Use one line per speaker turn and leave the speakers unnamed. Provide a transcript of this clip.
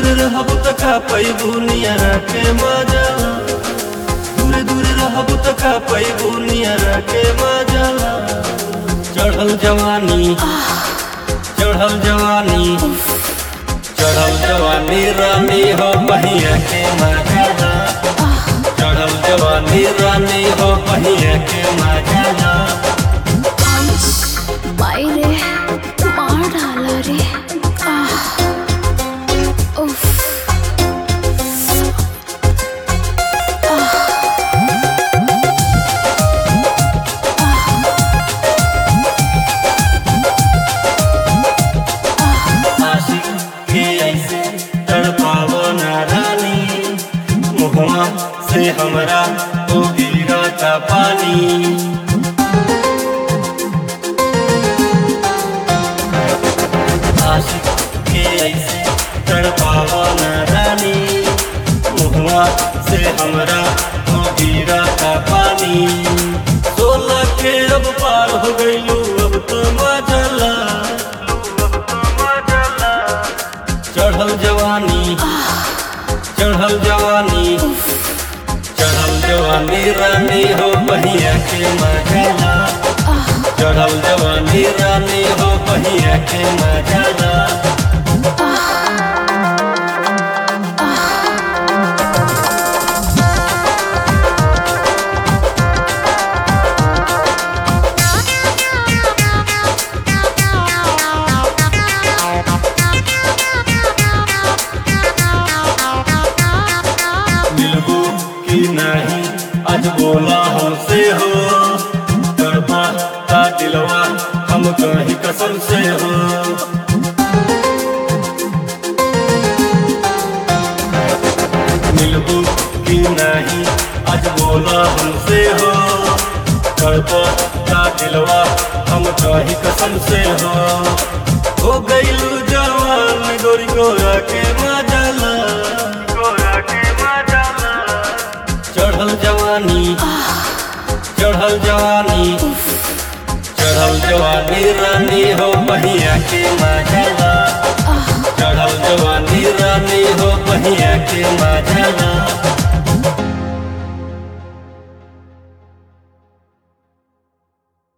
रहब त का पैबू नियरा के मजा दूर दूर रहब त का पैबू नियरा के मजा चढ़ल जवानी चढ़ल जवानी चढ़ल जवानी रानी हो पहिया के मजा चढ़ल जवानी रानी हो पहिया के मजा
বাইরে মার ঢালা রে আহ উফ
आशिक के ऐसे तड़पावो ना रानी मुहवा से हमरा ओ गिरा का पानी आशिक के ऐसे तड़पावो ना रानी मुहवा से हमरा ओ गिरा का पानी सोलह के अब पार हो गईलू अब तो मजला चढ़ल जवानी चढ़ल जवानी चढ़ल जवानी रानी हो पहिया के मजाला चढ़ल जवानी रानी हो पहिया के मजाला मिलबू कि नहीं आज बोला हमसे हो करबा का दिलवा हम कहीं कसम से हो मिलबू कि नहीं आज बोला हमसे हो करबा का दिलवा हम कहीं कसम से हो हो गईलू जवान गोरी गोरा के मजाला गोरा के मजाला चढ़ल जवानी चढ़ल जवानी चढ़ल जवानी रानी हो पहिया के मजाला चढ़ल जवानी रानी हो पहिया के मजाला